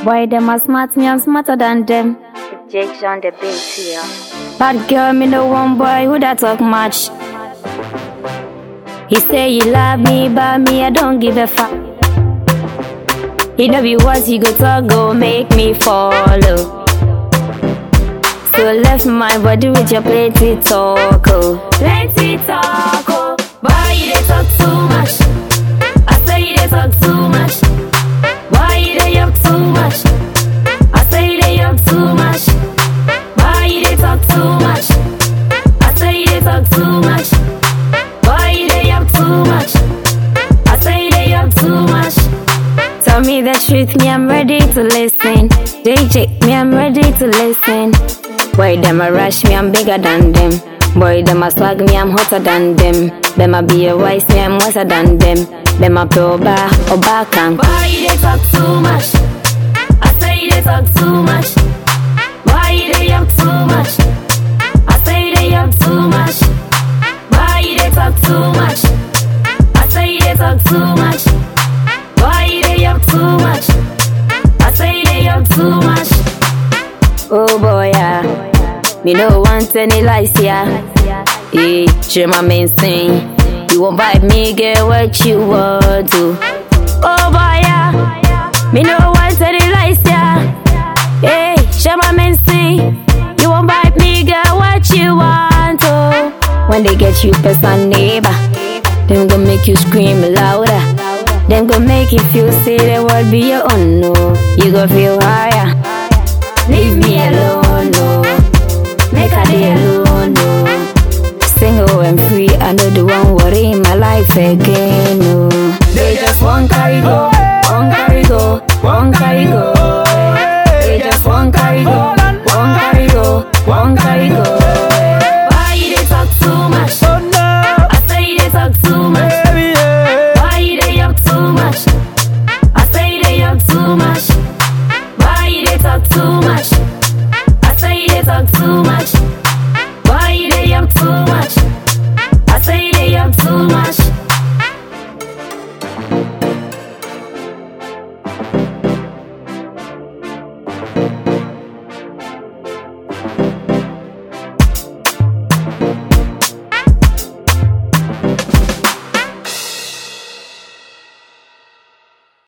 Boy, them are smart, me I'm smarter than them. Jake's on the beat here. Bad girl, me no one boy who that talk much. He say he love me, but me I don't give a fuck. He know be what he go talk, go make me follow. So left my body with your plenty talk, oh. Plenty talk, oh. Boy, you dey talk too much. I say you dey talk too much. Boy, you dey yuck too much. I say you dey yuck too much. Boy, you dey talk too much. I say you dey talk too much. Boy, you dey yuck too much. I say you dey yuck too much. Tell me the truth, me I'm ready to listen. DJ, me I'm ready to listen. Boy, them a rush me, I'm bigger than them. Boy, them a swag me, I'm hotter than them. Them a be a wise me, I'm wiser than them. Them a pro bar or back and. Boy, you dey talk too much. I say you dey talk too much. Boy, you dey yuck too much. I say you dey yuck too much. Boy, you dey talk too much. I say you dey talk too much. Boy, you dey yuck too much. I say you dey yuck too much. Oh boy, yeah. Me no want any lies, yeah. Hey, share my main thing. You won't vibe me, get what you want to. Oh boy, yeah. Me no want any lies, yeah. Hey, share my main thing. You won't vibe me, get what you want to. When they get you past my neighbor, them gon' make you scream louder. Them gon' make you feel say the world be your own, no. You gon' feel higher. Leave me alone, no. Make a day alone, no. Single and free, I know the one worry in my life again, no. They just want carry go.